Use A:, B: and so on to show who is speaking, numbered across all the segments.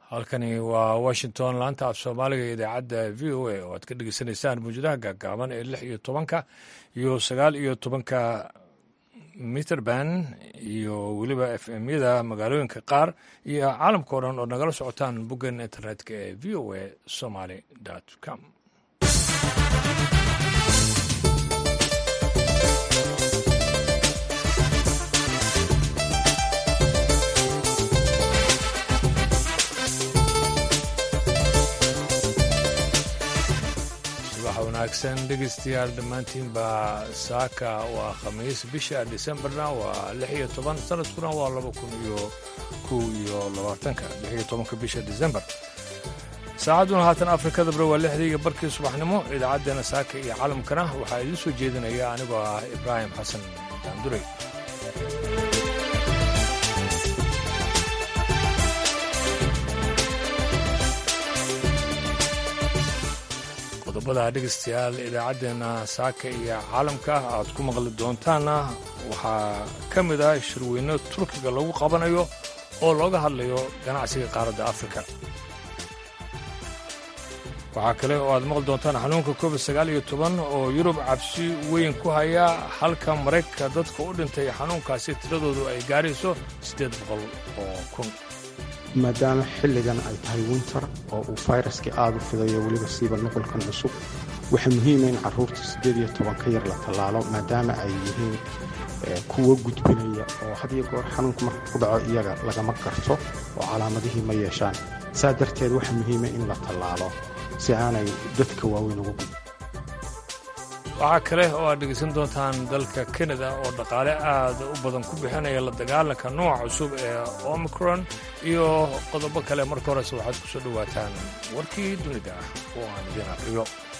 A: halkani waa washington laanta af soomaaliga iyo idaacadda v o a oo aad ka dhegeysanaysaan mawjadaha gaagaaban ee lix iyo tobanka iyo sagaal iyo tobanka mitrband iyo weliba f m yada magaalooyinka qaar iyo caalamka o dhan oo nagala socotaan boggan internetka ee v o a somaly com wanaagsan dhegeystayaal dhammaantiin baa saaka waa khamiis bisha disembarna waa lix iyo toban sanadkuna waa laba kun iyo kow iyo labaatanka lix iyo tobanka bisha disembar saacadduna haatan afrikada bare waa lixdii iyo barkii subaxnimo idaacaddeenna saaka iyo caalamkana waxaa idiin soo jeedinaya anigoo ah ibraahim xasan daanduray qodobada dhegeystayaal idaacaddeenna saaka iyo caalamka aad ku maqli doontaanna waxaa ka mid ah shirweyno turkiga lagu qabanayo oo looga hadlayo ganacsiga qaaradda afrika waxaa kale oo aad maqli doontaan xanuunka covid sagaal iyo toban oo yurub cabsi weyn ku haya halka maraykanka dadka u dhintay xanuunkaasi tiradoodu ay gaarayso siddeed boqol oo kun
B: maadaama xilligan ay tahay winter oo uu fayraskii aada u fidayo weliba siiba nuqulkan cusub waxaa muhiima in carruurta siddeed iyo toban ka yar la tallaalo maadaama ay yihiin kuwo gudbinaya oo had iyo goor xanuunku marka ku dhaco iyaga lagama garto oo calaamadihii ma yeeshaan saa darteed waxaa muhiima in la tallaalo si aanay dadka waaweyn uga gudbin
A: waxaa kale oo aad dhegaysan doontaan dalka kanada oo dhaqaale aad u badan ku bixinaya la dagaalanka nooca cusub ee omicron iyo qodobo kale marka horese waxaad ku soo dhowaataan warkii dunida ah oo aan idiin aqriyo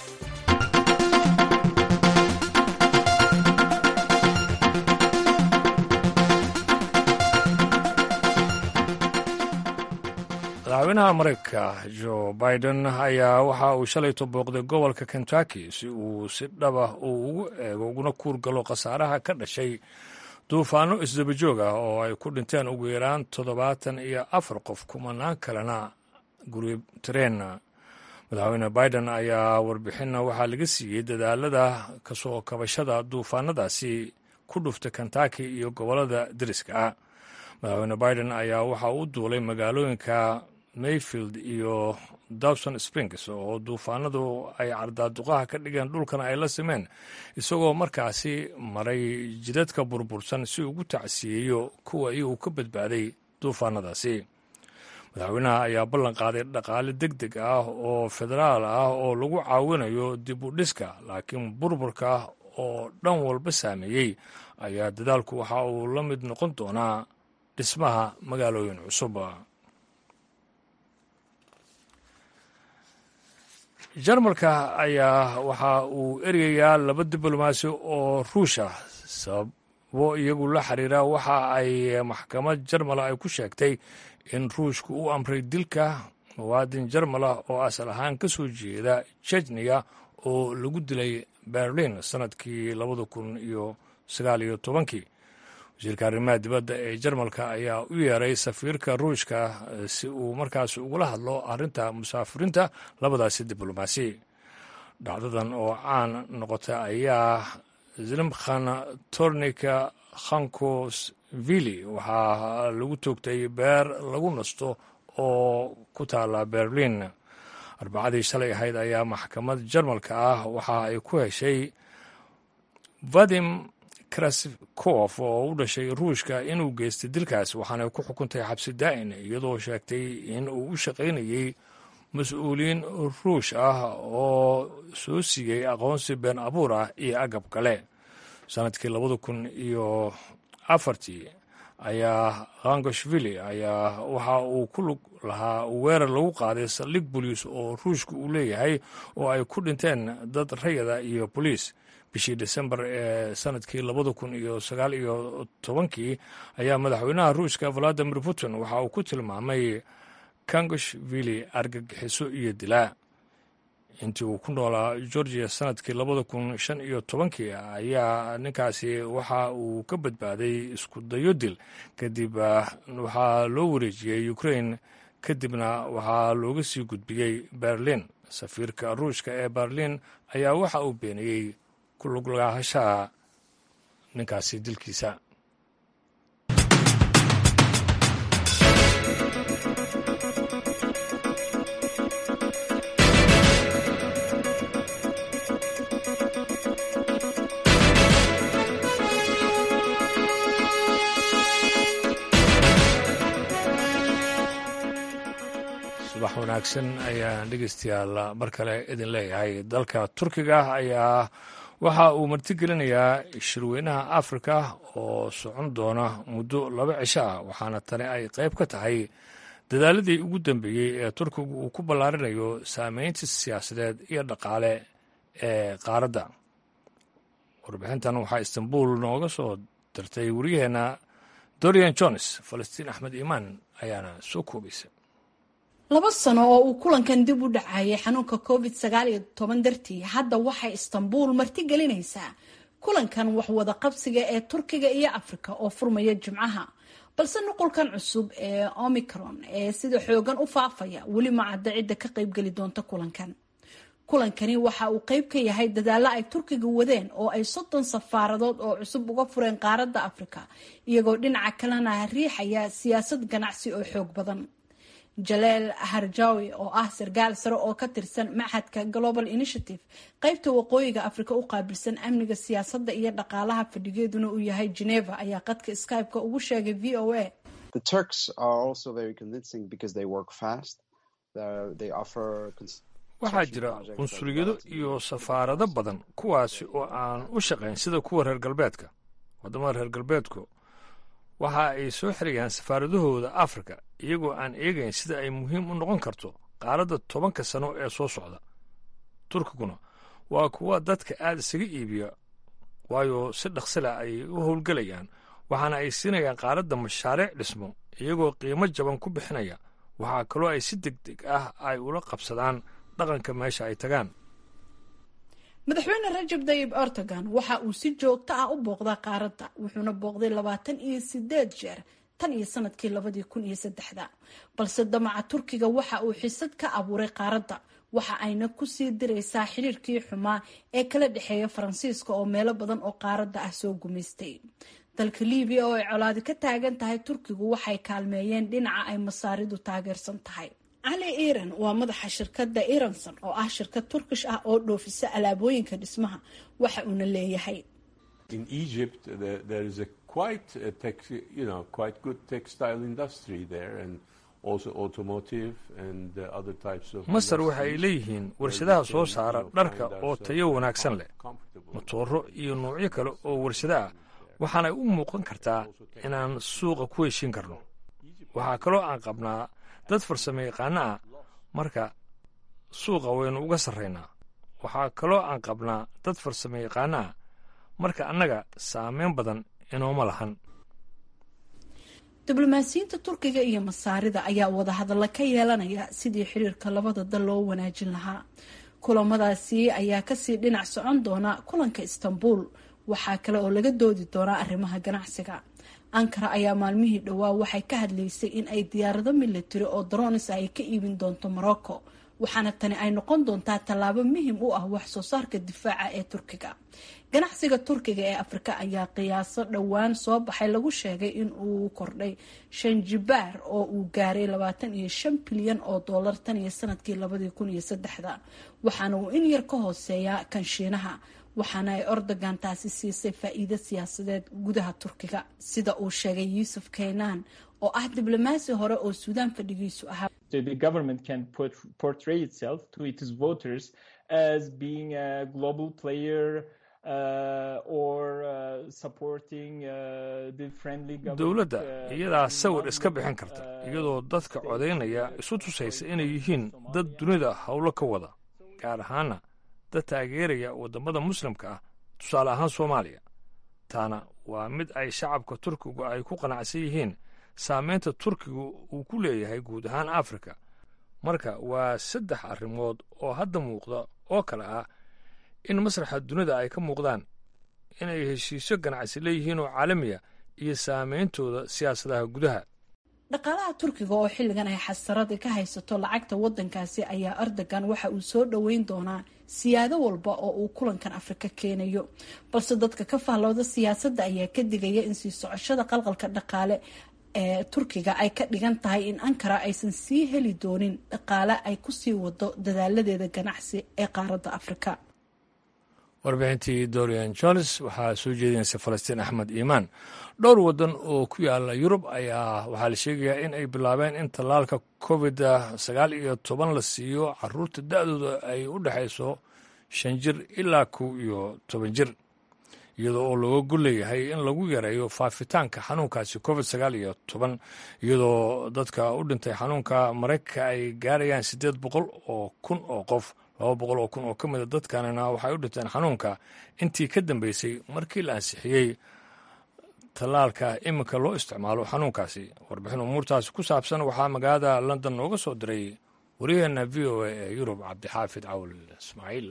A: madaxweynaha maraykanka jo biden ayaa waxa uu shalayto booqday gobolka kentucky si uu si dhaba uu ugu eego uguna kuur galo khasaaraha ka dhashay duufaano isdabajoog ah oo ay ku dhinteen ugu yaraan toddobaatan iyo afar qof kumanaan kalena guri tareen madaxweyne biden ayaa warbixinna waxaa laga siiyey dadaalada kasoo kabashada duufaanadaasi ku dhuftay kentucky iyo gobollada deriska ah madaxweyne biden ayaa waxa uu duulay magaalooyinka mayfield iyo dawson springs oo duufaanadu ay cardaaduqaha ka dhigeen dhulkan ay la simeen isagoo markaasi maray jidadka burbursan si ugu tacsiyeeyo kuwa iyagu ka badbaaday duufaanadaasi madaxweynaha ayaa ballan qaaday dhaqaale deg deg ah oo federaal ah oo lagu caawinayo dib u dhiska laakiin burburka oo dhan walba saameeyey ayaa dadaalku waxa uu la mid noqon doonaa dhismaha magaalooyin cusub jarmalka ayaa waxa uu eryayaa laba diblomaasi oo ruusha sababo iyagu la xiriira waxa ay maxkamad jarmala ay ku sheegtay in ruushku u amray dilka muwaadin jarmala oo asal ahaan ka soo jeeda jejniya oo lagu dilay berlin sannadkii labada kun iyo sagaal iyo tobankii wasiirka arrimaha dibadda ee jarmalka ayaa u yeeray safiirka ruushka si uu markaas ugula hadlo arrinta musaafiriinta labadaasi diblomaasi dhacdadan oo caan noqota ayaa zlimkhan tornika khankosvili waxaa lagu toogtay beer lagu nasto oo ku taala berlin arbacadii shalay ahayd ayaa maxkamad jarmalka ah waxa ay ku heshay vadim kraskof oo u dhashay ruushka inuu geystay dilkaas waxaanay ku xukuntay xabsi daa'in iyadoo sheegtay in uu u shaqaynayey mas-uuliyiin ruush ah oo soo siiyey aqoonsi been abuur ah iyo agab kale sannadkii labada kun iyo afartii ayaa khangoshvili ayaa waxa uu ku lug lahaa weerar lagu qaaday saldhig boliis oo ruushka uu leeyahay oo ay ku dhinteen dad rayada iyo boliis bishii desembar ee sanadkii labada kun iyo sagaal iyo tobankii ayaa madaxweynaha ruushka valadimir putin waxa uu ku tilmaamay kangoshvili argagixiso iyo dilaa intii uu ku noolaa georgia sanadkii labada kun shan iyo tobankii ayaa ninkaasi waxa uu ka badbaaday isku dayo dil kadib waxaa loo wareejiyey ukrain kadibna waxaa looga sii gudbiyey berlin safiirka ruushka ee berlin ayaa waxa uu beeniyey ku luglahashaha ninkaasi dilkiisa subax wanaagsan ayaan dhegeystayaal mar kale idin leeyahay dalka turkiga ayaa waxa uu martigelinayaa shirweynaha afrika oo socon doona muddo laba cisho ah waxaana tani ay qayb ka tahay dadaaladii ugu dambeeyey ee turkigu uu ku ballaarinayo saameynta siyaasadeed iyo dhaqaale ee qaaradda warbixintan waxaa istanbul nooga soo dirtay wariyaheenna dorian jones falastiin axmed iimaan ayaana soo koobaysa
C: laba sano oo uu kulankan dib u dhacayay xanuunka covid sagaal iyo toban dartii hadda waxay istanbul martigelinaysaa kulankan waxwada qabsiga ee turkiga iyo afrika oo furmaya jimcaha balse nuqulkan cusub ee omicron ee sida xoogan u faafaya weli ma cadda cidda ka qaybgeli doonta kulankan kulankani waxa uu qayb ka yahay dadaalo ay turkiga wadeen oo ay soddon safaaradood oo cusub uga fureen qaaradda afrika iyagoo dhinaca kalena riixaya siyaasad ganacsi oo xoog badan jaleel harjawi oo ah sarkaal sare oo ka tirsan maxadka global initiative qaybta waqooyiga afrika u qaabilsan amniga siyaasadda iyo dhaqaalaha fadhigeeduna uu yahay geneva ayaa qadka skype-ka ugu sheegay v o a
A: waxaa jira qunsuliyado iyo safaarado badan kuwaasi oo aan u shaqayn sida kuwa reer galbeedka waddamada reer galbeedku waxa ay soo xirayaan safaaradahooda afrika iyagoo aan eegayn sida ay muhiim u noqon karto qaaradda tobanka sano ee soo socda turkiguna waa kuwa dadka aad isaga iibiya waayo si dhaqsila ay u howlgelayaan waxaana ay siinayaan qaaradda mashaariic dhismo iyagoo qiimo jaban ku bixinaya waxaa kaloo ay si deg deg ah ay ula qabsadaan dhaqanka meesha ay tagaan
C: madaxweyne rajab dayib erdogan waxa uu si joogto ah u booqdaa qaaradda wuxuuna booqday labaatan iyo sideed jeer tan iyo sanadkii labadii kun iyo saddexda balse damaca turkiga waxa uu xisad ka abuuray qaaradda waxa ayna kusii diraysaa xiriirkii xumaa ee kala dhexeeya faransiiska oo meelo badan oo qaaradda ah soo gumaystay dalka libiya oo ay colaadi ka taagan tahay turkigu waxay kaalmeeyeen dhinaca ay masaaridu taageersan tahay cali iran waa madaxa shirkadda iranson oo ah shirkad turkish ah oo dhoofisa alaabooyinka dhismaha waxa uuna leeyahay
A: masar waxa ay leeyihiin warshadaha soo saara dharka oo tayo wanaagsan leh motooro iyo noocyo kale oo warshado ah waxaanay u muuqan kartaa inaan suuqa ku heshin karno waxaa kaloo aan qabnaa dad farsamo yaqaano ah marka suuqa waynu uga sarraynaa waxaa kaloo aan qabnaa dad farsamo yaqaano ah marka annaga saameyn badan inooma lahan
C: diblomaasiyiinta turkiga iyo masaarida ayaa wadahadalla ka yeelanaya sidii xiriirka labada dal loo wanaajin lahaa kulamadaasi ayaa kasii dhinac socon doona kulanka istanbul waxaa kale oo laga doodi doonaa arrimaha ganacsiga ankara ayaa maalmihii dhowaa waxay ka hadlaysay in ay diyaarado militari oo dronis ay ka iibin doonto morocco waxaana tani ay noqon doontaa tallaabo muhim u ah wax soo saarka difaaca ee turkiga ganacsiga turkiga ee afrika ayaa qiyaaso dhowaan soo baxay lagu sheegay in uu kordhay shan jibaar oo uu gaaray labaatan iyo shan bilyan oo doolar tan iyo sanadkii labadii kun iyo saddexda waxaana uu in yar ka hooseeyaa kan shiinaha waxaana ay ordogan taasi siisay faa-iido siyaasadeed gudaha turkiga sida uu sheegay yuusuf keynan oo ah diblomaasi hore oo suudaan fadhigiisu ahaa
A: dowladda iyadaa sawir iska bixin karta iyadoo dadka codaynaya isu tusaysa inay yihiin dad dunida howlo ka wada gaar ahaana dad taageeraya waddamada muslimka ah tusaale ahaan soomaaliya taana waa mid ay shacabka turkigu ay ku qanacsan yihiin saameynta turkigu uu ku leeyahay guud ahaan afrika marka waa saddex arrimood oo hadda muuqda oo kale ah in masraxa dunida ay ka muuqdaan inay heshiisyo ganacsi leeyihiin oo caalamiya iyo saameyntooda siyaasadaha gudaha
C: dhaqaalaha turkiga oo xilligan ay xasarada ka haysato lacagta wadankaasi ayaa erdogan waxa uu soo dhoweyn doonaa siyaado walba oo uu kulankan afrika keenayo balse dadka ka fahlooda siyaasadda ayaa ka digaya in sii socoshada qalqalka dhaqaale ee turkiga ay ka dhigan tahay in ankara aysan sii heli doonin dhaqaale ay kusii wado dadaaladeeda ganacsi ee qaaradda afrika
A: warbixintii dorian jones waxaa soo jeedinaysa falastiin axmed iimaan dhowr waddan oo ku yaala yurub ayaa waxaa la sheegayaa in ay bilaabeen in tallaalka covid sagaal iyo toban la siiyo caruurta da-dooda ay u dhexayso shan jir ilaa kow iyo toban jir iyadoo oo looga golleeyahay in lagu yareeyo faafitaanka xanuunkaasi covid sagaal iyo toban iyadoo dadka u dhintay xanuunka maraykanka ay gaarayaan siddeed boqol oo kun oo qof laba boqol oo kun oo ka mida dadkanina waxay u dhinteen xanuunka intii ka dambeysay markii la ansixiyey tallaalka iminka loo isticmaalo xanuunkaasi warbixin umuurtaasi ku saabsan waxaa magaalada london nooga soo diray waryaheena v o a ee yurub cabdixaafid cawl ismaaciil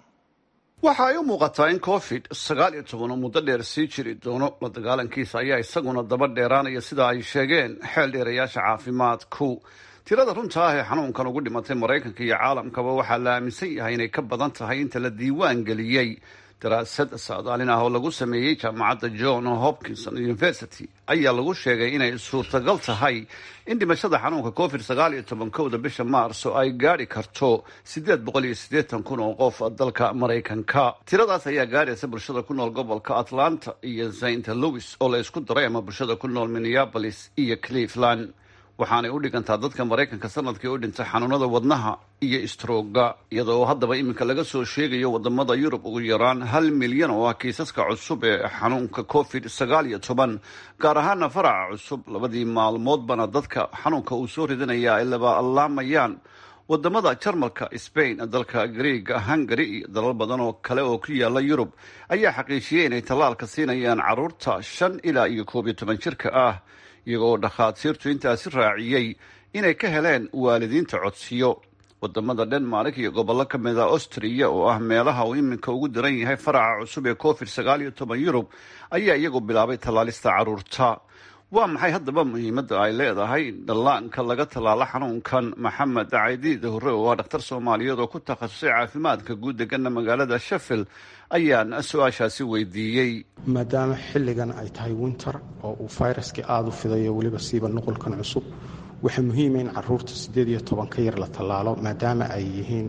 D: waxa ay u muuqataa in covid sagaal iyo toban oo muddo dheer sii jiri doono la dagaalankiisa ayaa isaguna daba dheeraanaya sida ay sheegeen xeel dheerayaasha caafimaadku tirada runta ah ee xanuunkan ugu dhimatay maraykanka iyo caalamkaba waxaa la aaminsan yahay inay ka badan tahay inta la diiwaan geliyey daraasad saadaalin ah oo lagu sameeyey jaamacadda john hopkinson university ayaa lagu sheegay inay suurtagal tahay in dhimashada xanuunka covid sagaal iyo toban kowda bisha maarso ay gaadhi karto siddeed boqol iyo siddeetan kun oo qof dalka maraykanka tiradaas ayaa gaadhaysa bulshada ku nool gobolka atlanta iyo saint louis oo la isku daray ama bulshada ku nool minneapolis iyo cleveland waxaanay u dhigantaa dadka maraykanka sanadkii u dhintay xanuunada wadnaha iyo istrooga iyadoo haddaba iminka laga soo sheegayo wadamada yurub ugu yaraan hal milyan oo ah kiisaska cusub ee xanuunka covid sagaal iyo toban gaar ahaana faraca cusub labadii maalmoodbana dadka xanuunka uu soo ridinaya ay labaalaamayaan wadamada jarmalka spain dalka greega hungary iyo dalal badan oo kale oo ku yaala yurub ayaa xaqiijiyey inay tallaalka siinayaan caruurta shan ilaa iyo koob iyo toban jirka ah iyagoo dhakhaatiirtu intaasi raaciyey inay ka heleen waalidiinta codsiyo wadamada denmark iyo gobollo ka mid a austriya oo ah meelaha uu iminka ugu daran yahay faraca cusub ee covid sagaal iyo toban yurub ayaa iyagu bilaabay tallaalista caruurta waa maxay haddaba muhiimadda ay leedahay in dhallaanka laga tallaalo xanuunkan maxamed caydiid hore oo ah dhakhtar soomaaliyeed oo ku takhasusay caafimaadka guud degana magaalada sheffield ayaan su-aashaasi weydiiyey
B: maadaama xilligan ay tahay winter oo uu fayraskii aada u fidayo weliba siiba nuqulkan cusub waxaa muhiima in caruurta siddeed iyo toban ka yar la tallaalo maadaama ay yihiin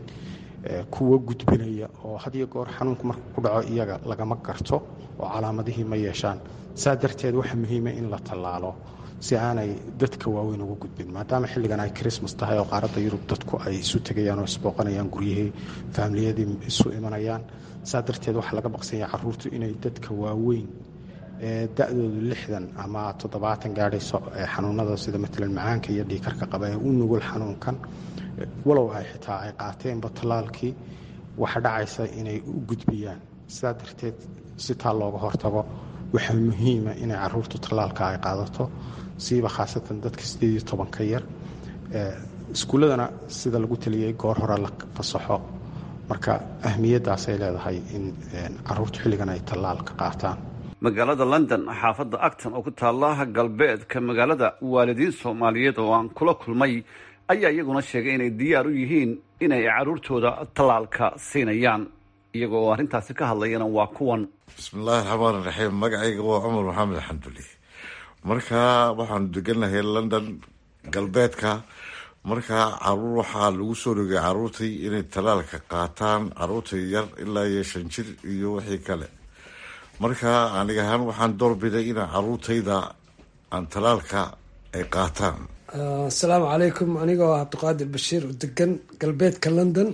B: kuwa gudbinaya oo had iyo goor xanuunku markuu ku dhaco iyaga lagama garto oo calaamadihii ma yeeshaan saa darteed waxaa muhiima in la tallaalo si aanay dadka waaweyn uga gudbin maadaama xilligan ay christmas tahay oo qaaradda yurub dadku ay isu tegayaan oo isbooqanayaan guryihii faamiliyadii isu imanayaan saa darteed waxaa laga baqsanya caruurtu inay dadka waaweyn ee da-doodu lixdan ama toddobaatan gaadhayso ee xanuunada sida matalan macaanka iyo dhiikarka qaba ee u nugul xanuunkan walow ay xitaa ay qaateenba tallaalkii waxa dhacaysa inay u gudbiyaan sidaa darteed si taa looga hortago waxaa muhiima inay caruurtu tallaalka ay qaadato siiba khaasatan dadka sideed iyo toban ka yar iskuulladana sida lagu taliyey goor hore la fasaxo marka ahmiyaddaasay leedahay in caruurtu xilligan ay tallaalka qaataan
D: magaalada london xaafadda acton oo ku taalla galbeedka magaalada waalidiin soomaaliyeed oo aan kula kulmay ayaa iyaguna sheegay inay diyaar u yihiin inay caruurtooda tallaalka siinayaan iyaga oo arrintaasi ka hadlayana waa kuwan
E: bismillahi raxmaan raxiim magacayga waa cumar maxamed xamduli marka waxaanu degannahay london galbeedka markaa caruur waxaa lagu soo rogay caruurtii inay tallaalka qaataan caruurta yar ilaa iyo shan jir iyo wixii kale marka aniga ahaan waxaan doorbiday inaa caruurtayda aan tallaalka ay qaataan
F: asalaamu calaykum anigoo ah cabdiqaadir bashiir oo degan galbeedka london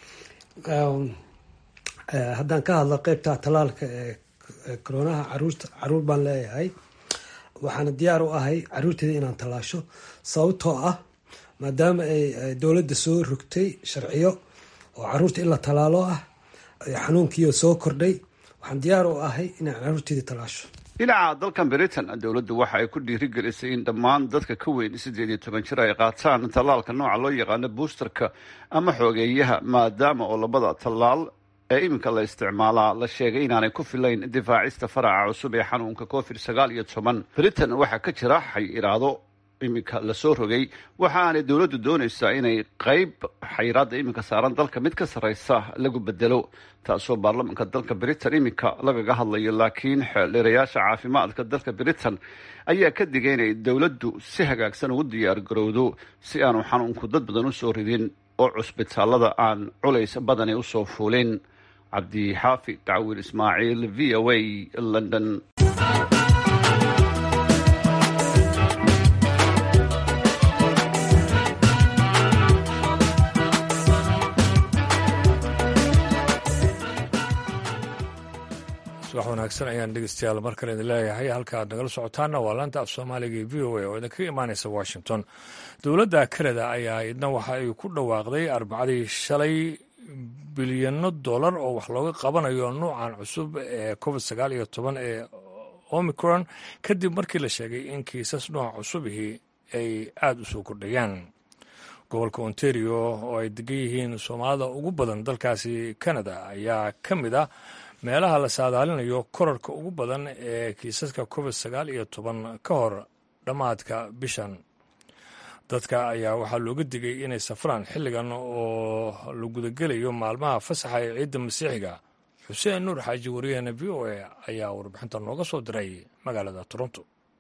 F: haddaan ka hadlo qeybta tallaalka ee koronaha caruurta caruur baan leeyahay waxaana diyaar u ahay caruurteyda inaan tallaasho sababtoo ah maadaama ay dowladda soo rogtay sharciyo oo caruurta in la tallaalo ah xanuunkiio soo kordhay waxaan diyaar u ahay inaan caruurteyda tallaasho
D: dhinaca dalkan britain dowladdu waxa ay ku dhiirigelisay in dhammaan dadka ka weyn siddeed iyo toban jir ay qaataan tallaalka nooca loo yaqaano boosterka ama xoogeeyaha maadaama oo labada tallaal ee iminka la isticmaalaa la sheegay inaanay ku filayn difaacista faraca cusub ee xanuunka covid sagaal iyo toban britain waxaa ka jira xay iraado iminka lasoo rogay waxa aanay dowladdu doonaysaa inay qeyb xayiraadda iminka saaran dalka mid ka sarreysa lagu bedelo taasoo baarlamanka dalka britain iminka lagaga hadlayo laakiin xeeldheerayaasha caafimaadka dalka britain ayaa ka digay inay dowladdu si hagaagsan ugu diyaar garowdo si aanu xanuunku dad badan usoo ridin oo cusbitaalada aan culays badani usoo fuulin cabdixaafid dacwiil ismaaciil v o a london
A: subax wanaagsan ayaan dhegeystayaal mar kale idin leeyahay halka aad nagala socotaana waa laanta af soomaaliga ee v o a oo idinkaga imaaneysa washington dowladda kanada ayaa idna waxa ay ku dhawaaqday arbacadii shalay bilyano dollar oo wax looga qabanayo nuucan cusub ee covid sagaal iyo toban ee omicron kadib markii la sheegay in kiisas nooca cusubihii ay aada u soo kordhayaan gobolka ontario oo ay degan yihiin soomaalida ugu badan dalkaasi canada ayaa ka mid ah meelaha la saadaalinayo korarka ugu badan ee kiisaska covid sagaal iyo toban ka hor dhammaadka bishan dadka ayaa waxaa looga digay inay safraan xilligan oo la gudagelayo maalmaha fasaxa ee ciidda masiixiga xuseen nuur xaaji wariyaheena v o a ayaa warbixinta nooga soo diray magaalada toronto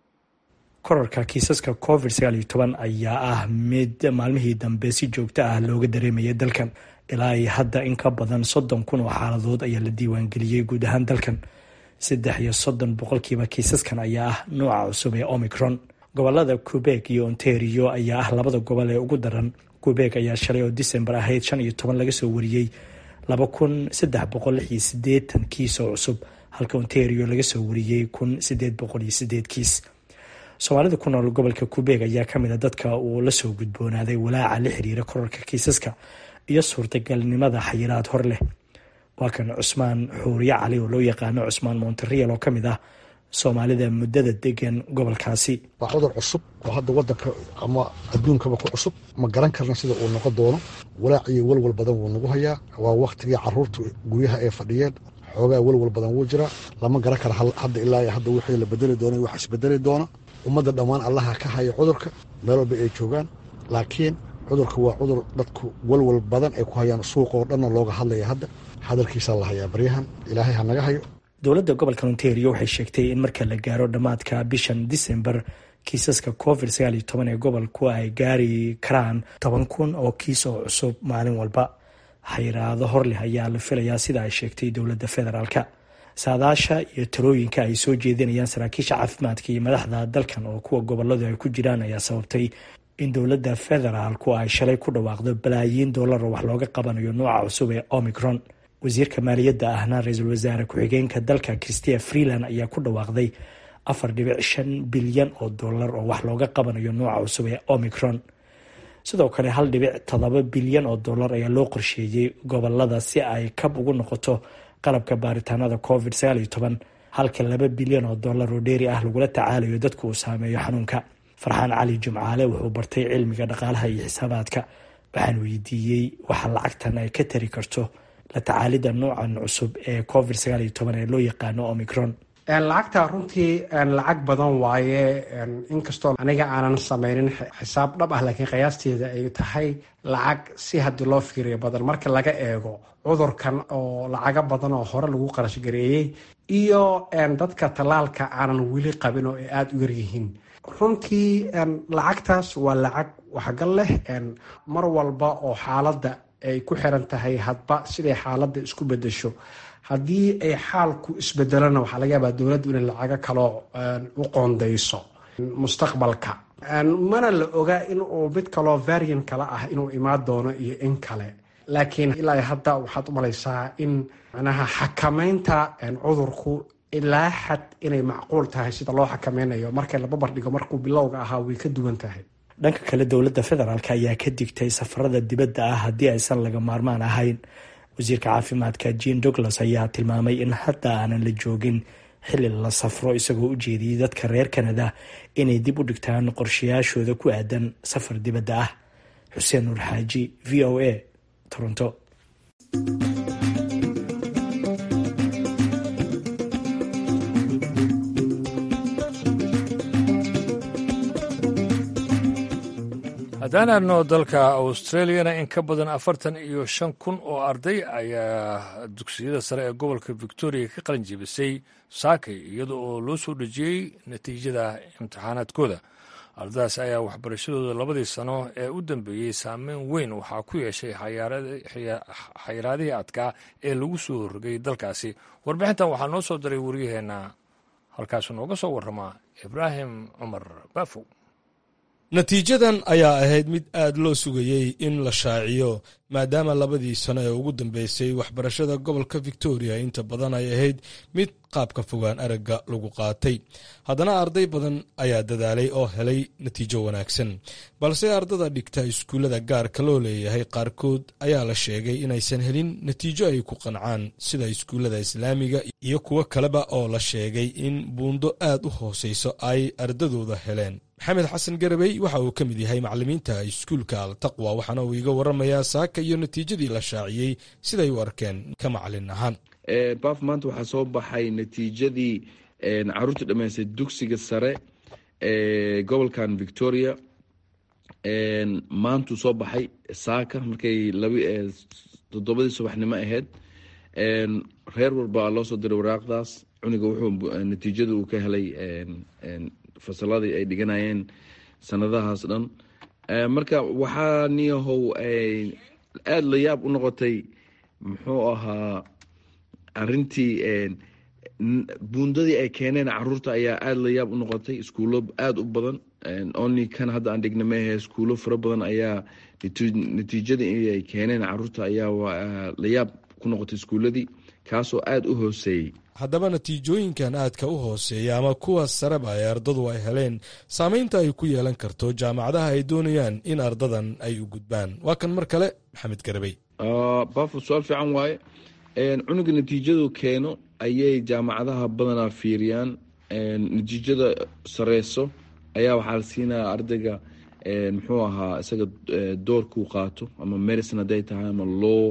G: korarka kiisaska covid sagaal iyo toban ayaa ah mid maalmihii dambe si joogto ah looga dareemaya dalkan ilaa iyo hadda in ka badan soddon kun oo xaaladood ayaa la diiwaangeliyey guud ahaan dalkan saddex iyo soddon boqolkiiba kiisaskan ayaa ah nooca cusub ee omicron gobolada quebek iyo ontario ayaa ah labada gobol ee ugu daran quebek ayaa shalay oo december ahayd shan iyo toban laga soo wariyey laba kun saddex boqol lix iyo sideetan kiis oo cusub halka ontario laga soo wariyey kun sideed boqol iyo sideed kiis soomaalida ku nool gobolka quebek ayaa kamid a dadka uu lasoo gudboonaaday walaaca la xiriira korarka kiisaska iyo suurtagalnimada xayiraad hor leh waa kan cusmaan xuuriye cali oo loo yaqaano cusmaan monterial oo kamid ah soomaalida muddada degan gobolkaasi
H: waa cudur cusub oo hadda wadanka ama adduunkaba ku cusub ma garan karna sida uu noqon doono walaac iyo walwal badan wuu nagu hayaa waa waktigii caruurta guryaha ay fadhiyeen xoogaa walwal badan wuu jiraa lama garan kara hadda ilaa hadda wixii la bedeli doona wax isbedeli doona ummadda dhammaan allaha ka haya cudurka meel walba ay joogaan laakiin cudurka waa cudur dadku walwal badan ay ku hayaan suuqoo dhanna looga hadlaya hadda hadalkiisaa la hayaa baryahan ilaahay ha naga hayo
G: dowladda gobolka ontario waxay sheegtay in marka la gaaro dhammaadka bishan december kiisaska covid sagaal iyo toban ee gobolku ay gaari karaan toban kun oo kiis oo cusub maalin walba xayiraado horleh ayaa la filayaa sida ay sheegtay dowladda federaalka saadaasha iyo talooyinka ay soo jeedinayaan saraakiisha caafimaadka iyo madaxda dalkan oo kuwa goboladu ay ku jiraan ayaa sababtay in dowladda federaalku ay shalay ku dhawaaqdo balaayiin dollar oo wax looga qabanayo nooca cusub ee omicron wasiirka maaliyadda ahna ra-iisul wasaare ku-xigeenka dalka christia freeland ayaa ku dhawaaqday afar dhibic shan bilyan oo dollar oo wax looga qabanayo nooca cusub ee omicron sidoo kale hal dhibic todoba bilyan oo dollar ayaa loo qorsheeyey gobolada si ay kab ugu noqoto qalabka baaritaanada covid sagaal iyo toban halka laba bilyan oo dollar oo dheeri ah lagula tacaalayo dadku uu saameeyo xanuunka farxaan cali jimcaale wuxuu bartay cilmiga dhaqaalaha iyo xisaabaadka waxaan weydiiyey waxa lacagtan ay ka tari karto la tacaalidda noocan cusub ee covid sagaal iyo toban ee loo yaqaano omicron
I: lacagta runtii lacag badan waaye inkastoo aniga aanan sameynin xisaab dhab ah laakiin qiyaasteeda ay tahay lacag si haddii loo fiiriyo badan marka laga eego cudurkan oo lacago badan oo hore lagu qarashgareeyey iyo dadka tallaalka aanan weli qabin oo ay aada u yaryihiin runtii lacagtaas waa lacag waxgal leh mar walba oo xaaladda ay ku xiran tahay hadba siday xaaladda isku bedesho haddii ay xaalku isbedelona waxaa laga yaabaa dowladdu inay lacago kaloo u qoondayso mustaqbalka mana la oga in uu mid kaloo varian kale ah inuu imaan doono iyo in kale laakiin ilaa hadda waxaad u malaysaa in manaha xakameynta cudurku ilaa xad inay macquul tahay sida loo xakameynayo marka la barbardhigo markuu bilowga ahaa way ka duwan tahay
G: dhanka kale dowladda federaalk ayaa ka digtay safarada dibadda ah haddii aysan laga maarmaan ahayn wasiirka caafimaadka jean douglas ayaa tilmaamay in hadda aanan la joogin xilli la safro isagoo u jeediyey dadka reer kanada inay dib u dhigtaan qorshayaashooda ku aadan safar dibadda ah xuseen nuur xaaji v o a toronto
A: haddaan aadno dalka australiyana in ka badan afartan iyo shan kun oo arday ayaa dugsiyada sare ee gobolka victoria ka qalin jebisay saakay iyada oo loo soo dhejiyey natiijada imtixaanaadkooda ardadaas ayaa waxbarashadooda labadii sano ee u dambeeyey saameyn weyn waxaa ku yeeshay xayiraadihii adkaa ee lagu soo rogay dalkaasi warbixintan waxaa noo soo diray waryaheena halkaasu nooga soo warramaa ibraahim cumar baafow
J: natiijadan ayaa ahayd mid aad loo sugayey in la shaaciyo maadaama labadii sano ee ugu dambeysay waxbarashada gobolka victoria inta badan ay ahayd mid qaabka fogaan aragga lagu qaatay haddana arday badan ayaa dadaalay oo helay natiijo wanaagsan balse ardada dhigta iskuullada gaarka loo leeyahay qaarkood ayaa la sheegay inaysan helin natiijo ay ku qancaan sida iskuullada islaamiga iyo kuwo kaleba oo la sheegay in buundo aad u hooseyso ay ardadooda heleen maxamed xasan garabey waxa uu ka mid yahay macalimiinta iskuulka altaqwa waxaana uu iga waramayaa saaka iyo natiijadii la shaaciyey siday u arkeen ka macalin ahaan
K: baaf maanta waxaa soo baxay natiijadii caruurta dhammaystay dugsiga sare ee gobolkan victoria maantuu soo baxay saaka markay toddobadii subaxnimo ahayd reer walba loo soo diray waraaqdaas cuniga wuxuu natiijada uu ka helay fasaladii ay dhiganayeen sanadahaas dhan marka waxaa niyahow aada la yaab u noqotay muxuu ahaa arintii buundadii ay keeneen caruurta ayaa aada la yaab u noqotay iskuulo aada u badan only kan hadda aan dhigna meahe iskuulo fara badan ayaa natiijadii ay keeneen caruurta ayaa la yaab ku noqotay iskuuladii kaasoo aada u hooseeyey
J: haddaba natiijooyinkan aadka u hooseeya ama kuwa sareba ee ardadu ay heleen saameynta ay ku yeelan karto jaamacadaha ay doonayaan in ardadan ay u gudbaan waa kan mar kale maxamed garabey
K: bafo su-aal fiican waaye cunuga natiijadu keeno ayay jaamacadaha badanaa fiiriyaan natiijada sareyso ayaa waxaa la siinaya ardayga muxuu ahaa isaga doorkuu qaato ama medicine haday tahay ama law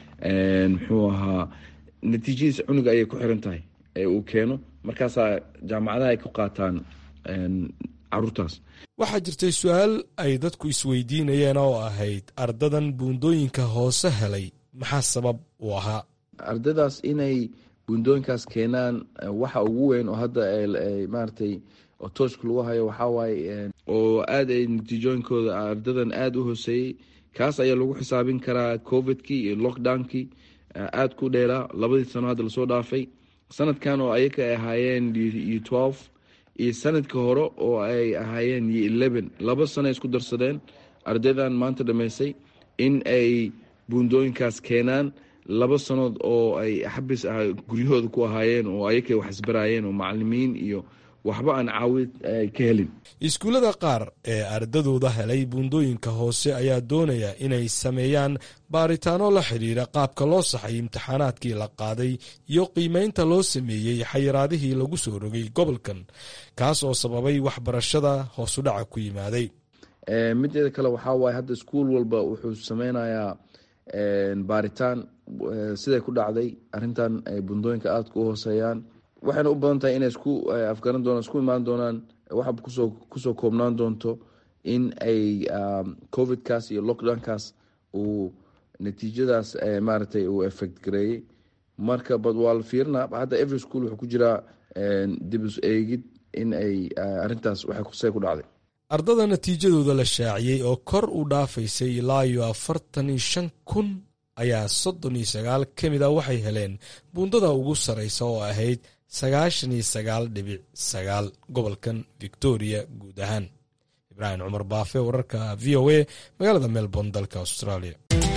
K: muxuu ahaa natiijadiisa cunuga ayay ku xiran tahay ee uu keeno markaasaa jaamacadaha ay ku qaataan caruurtaas
J: waxaa jirtay su-aal ay dadku isweydiinayeen oo ahayd ardadan buundooyinka hoose helay maxaa sabab u ahaa
K: ardadaas inay buundooyinkaas keenaan waxa ugu weyn oo hadda maaratay oo tooshka lagu hayo waxaa waaye oo aada ay natiijooyinkooda ardadan aada u hooseeyey kaas ayaa lagu xisaabin karaa covidkii iyo lockdownkii aada ku dheeraa labadii sano hadda lasoo dhaafay sanadkan oo ayaka ay ahaayeen iyo twelve iyo sanadka hore oo ay ahaayeen iyo eleven laba sano ay isku darsadeen ardaydan maanta dhammaysay in ay buundooyinkaas keenaan laba sanood oo ay xabis guryahooda ku ahaayeen oo ayakay wax isbaraayeen oo macalimiin iyo waxba aan caawid ka helin
J: iskuullada qaar ee ardadooda helay buundooyinka hoose ayaa doonaya inay sameeyaan baaritaano la xidhiira qaabka loo saxay imtixaanaadkii la qaaday iyo qiimeynta loo sameeyey xayiraadihii lagu soo rogay gobolkan kaas oo sababay waxbarashada hoosudhaca ku yimaaday
K: mideeda kale waxaa waaye hadda iskuul walba wuxuu sameynayaa baaritaan siday ku dhacday arintan ay buundooyinka aada u hooseeyaan waxayna u badan tahay inay isku afgaran doonaan isku imaan doonaan waxa kusoo kusoo koobnaan doonto in ay covidkaas iyo lockdownkaas uu natiijadaas maaragtay uu effect gareeyey marka bad waa la fiirina hadda every school wuxuu ku jiraa dibis eegid in ay arintaas waxay ku dhacday
J: ardada natiijadooda la shaaciyey oo kor u dhaafaysay ilaa iyo afartan iyo shan kun ayaa soddon iyo sagaal ka mid a waxay heleen buundada ugu sarreysa oo ahayd sagaashan iyo sagaal dhibic sagaal gobolkan victoria guud ahaan ibraahim cumar baafe wararka v o a magaalada melbourne dalka australia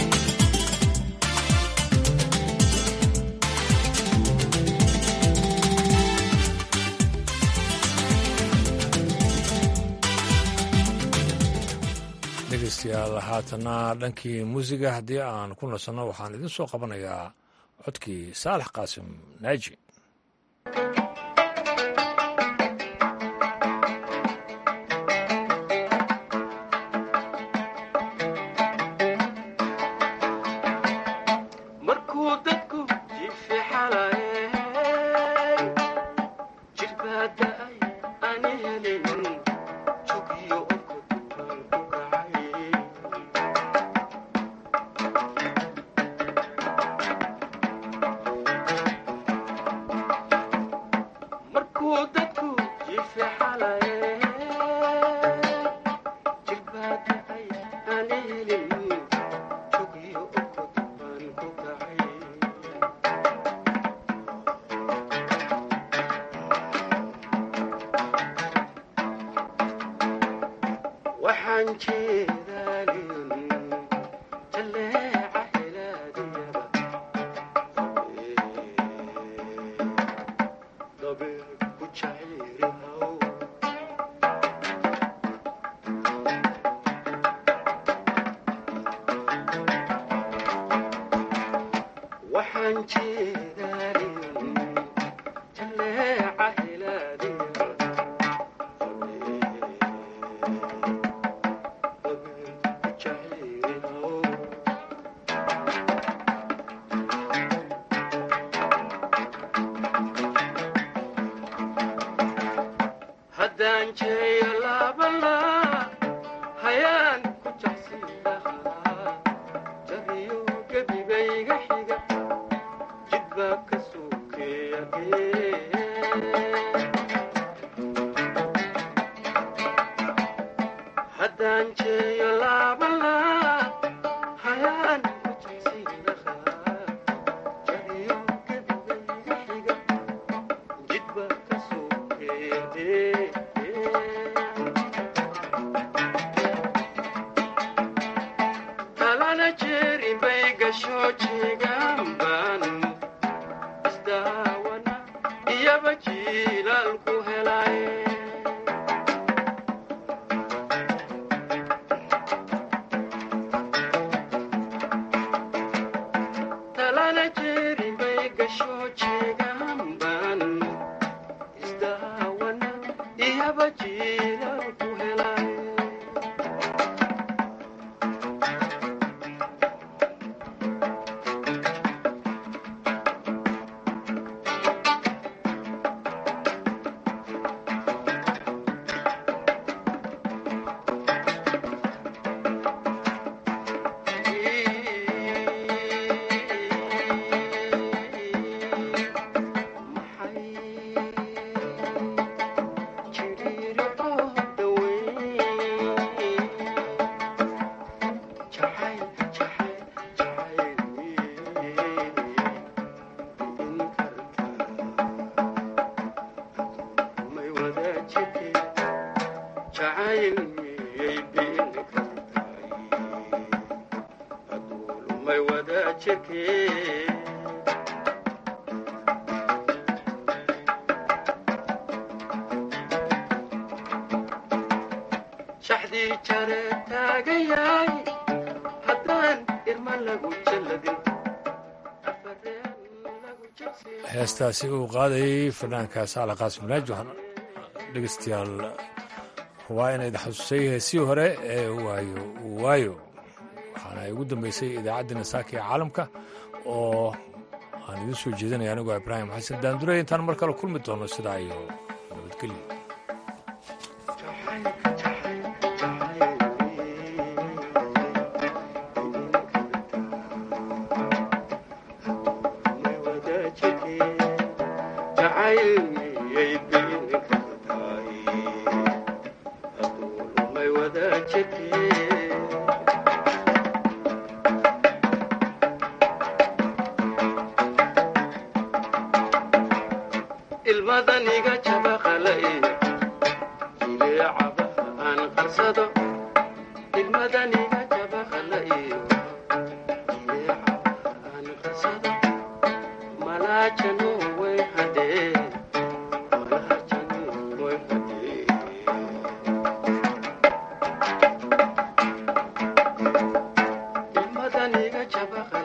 A: dhegeystayaal haatana dhankii muusiga haddii aan ku nasanno waxaan idin soo qabanayaa codkii saalax qaasim naaji
L: Jirbaada ay aan helin jugiyo onka dukaan ku kacay
A: heestaasi uu qaadayay fanaanka saala qaasim naaj waxaan dhegeystayaal waa inayd xasuusay heesii hore ee waayo waayo waxaana ay ugu dambeysay idaacaddina saaka ee caalamka oo aan idiin soo jeedinaya anigoo ibraahim xasan daandurey intaan mar kale kulmi doono sidaa iyo nabadgelyo
L: ilmadaniga jabaqalay jileecaba aan qarsado ilmadaniga jabaqalay jileecaba aan qarsado malaajano way hadhee malaajano way hadhee ilmadaniga jabaqalay